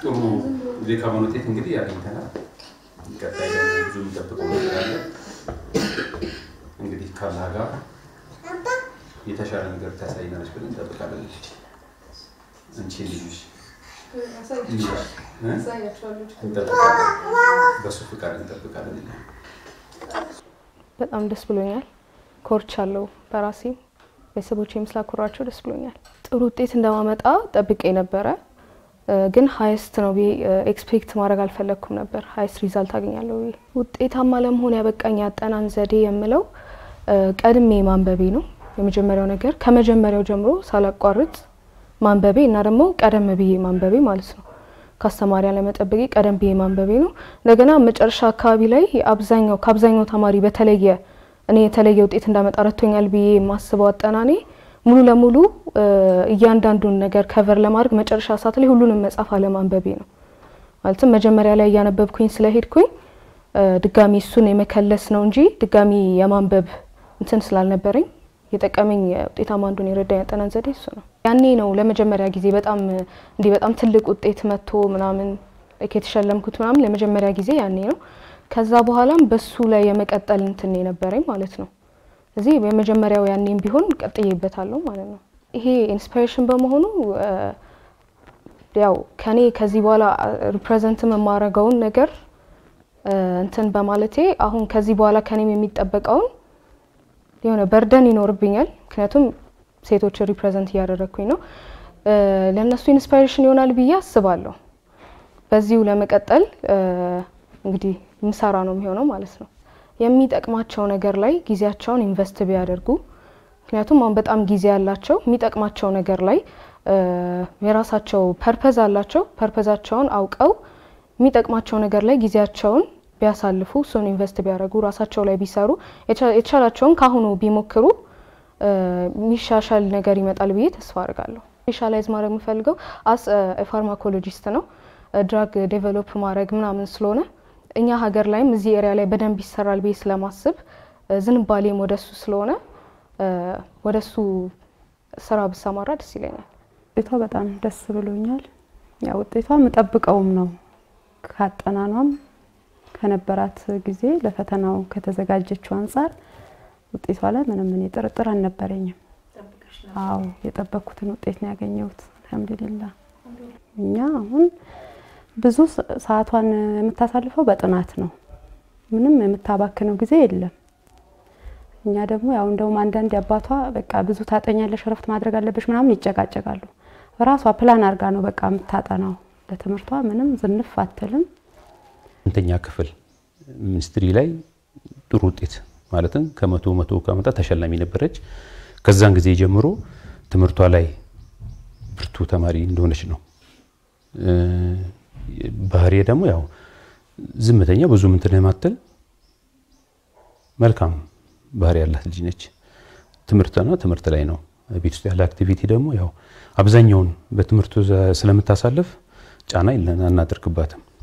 ጥሩ የካሞን ውጤት እንግዲህ ያገኝተናል። ቀጣይ ደግሞ ብዙ የሚጠብቀው ነገር አለ። እንግዲህ ካላህ ጋር የተሻለ ነገር ታሳይናለች ብለን እንጠብቃለን። እንግዲህ አንቺ ልጅሽ እንጠብቃለን፣ በሱ ፍቃድ እንጠብቃለን። በጣም ደስ ብሎኛል። ኮርቻለሁ በራሴ ቤተሰቦቼም ስላኮራቸው ደስ ብሎኛል። ጥሩ ውጤት እንደማመጣ ጠብቄ ነበረ፣ ግን ሀይስት ነው ብዬ ኤክስፔክት ማድረግ አልፈለግኩም ነበር። ሀይስት ሪዛልት አገኛለሁ ብዬ ውጤታማ ለመሆን ያበቃኝ ያጠናን ዘዴ የምለው ቀድሜ ማንበቤ ነው። የመጀመሪያው ነገር ከመጀመሪያው ጀምሮ ሳላቋርጥ ማንበቤ እና ደግሞ ቀደም ብዬ ማንበቤ ማለት ነው። ከአስተማሪ አለመጠበቄ ቀደም ብዬ ማንበቤ ነው። እንደገና መጨረሻ አካባቢ ላይ አብዛኛው ከአብዛኛው ተማሪ በተለየ እኔ የተለየ ውጤት እንዳመጣ ረድቶኛል ብዬ የማስበው አጠናኔ ሙሉ ለሙሉ እያንዳንዱን ነገር ከቨር ለማድረግ መጨረሻ ሰዓት ላይ ሁሉንም መጽሐፍ አለማንበቤ ነው። ማለትም መጀመሪያ ላይ እያነበብኩኝ ስለሄድኩኝ ድጋሚ እሱን የመከለስ ነው እንጂ ድጋሚ የማንበብ እንትን ስላልነበረኝ የጠቀመኝ ውጤታማ አንዱን የረዳኝ ያጠናን ዘዴ እሱ ነው። ያኔ ነው ለመጀመሪያ ጊዜ በጣም እንዲህ በጣም ትልቅ ውጤት መጥቶ ምናምን የተሸለምኩት ምናምን ለመጀመሪያ ጊዜ ያኔ ነው። ከዛ በኋላም በሱ ላይ የመቀጠል እንትን የነበረኝ ማለት ነው። እዚህ የመጀመሪያው ያኔም ቢሆን ቀጥዬበታለሁ ማለት ነው። ይሄ ኢንስፓሬሽን በመሆኑ ያው ከኔ ከዚህ በኋላ ሪፕሬዘንት የማረገውን ነገር እንትን በማለቴ አሁን ከዚህ በኋላ ከኔም የሚጠበቀውን የሆነ በርደን ይኖርብኛል። ምክንያቱም ሴቶች ሪፕሬዘንት እያደረግኩኝ ነው። ለእነሱ ኢንስፓሬሽን ይሆናል ብዬ አስባለሁ። በዚሁ ለመቀጠል እንግዲህ ምሰራ ነው የሚሆነው ማለት ነው። የሚጠቅማቸው ነገር ላይ ጊዜያቸውን ኢንቨስት ቢያደርጉ፣ ምክንያቱም አሁን በጣም ጊዜ ያላቸው የሚጠቅማቸው ነገር ላይ የራሳቸው ፐርፐዝ አላቸው። ፐርፐዛቸውን አውቀው የሚጠቅማቸው ነገር ላይ ጊዜያቸውን ቢያሳልፉ እሱን ኢንቨስት ቢያደርጉ ራሳቸው ላይ ቢሰሩ የተሻላቸውን ካሁኑ ቢሞክሩ የሚሻሻል ነገር ይመጣል ብዬ ተስፋ አድርጋለሁ። ስፔሻላይዝ ማድረግ የምፈልገው አስ ፋርማኮሎጂስት ነው። ድራግ ዴቨሎፕ ማድረግ ምናምን ስለሆነ እኛ ሀገር ላይም እዚህ ኤሪያ ላይ በደንብ ይሰራል ብዬ ስለማስብ ዝንባሌም ወደሱ ስለሆነ ወደሱ ስራ ብሰማራ ደስ ይለኛል። ውጤቷ በጣም ደስ ብሎኛል። ያ ውጤቷ የምጠብቀውም ነው ካጠናኗም ከነበራት ጊዜ ለፈተናው ከተዘጋጀችው አንጻር ውጤቷ ላይ ምንም እኔ ጥርጥር አልነበረኝም። አዎ የጠበቅኩትን ውጤት ነው ያገኘሁት። አልሐምዱሊላ። እኛ አሁን ብዙ ሰዓቷን የምታሳልፈው በጥናት ነው። ምንም የምታባክነው ጊዜ የለም። እኛ ደግሞ ያው እንደውም አንዳንድ አባቷ በቃ ብዙ ታጠኛለሽ፣ እረፍት ማድረግ አለበሽ ምናምን ይጨቃጨቃሉ። ራሷ ፕላን አድርጋ ነው በቃ የምታጠናው። ለትምህርቷ ምንም ዝንፍ አትልም። ስምንተኛ ክፍል ሚኒስትሪ ላይ ጥሩ ውጤት ማለትም ከመቶ መቶ ከመጣ ተሸላሚ ነበረች። ከዛን ጊዜ ጀምሮ ትምህርቷ ላይ ብርቱ ተማሪ እንደሆነች ነው። ባህሪ ደግሞ ያው ዝምተኛ ብዙ ምንትን የማትል መልካም ባህሪ ያላት ልጅ ነች። ትምህርትና ትምህርት ላይ ነው። ቤት ውስጥ ያለ አክቲቪቲ ደግሞ ያው አብዛኛውን በትምህርቱ ስለምታሳልፍ ጫና አናደርግባትም።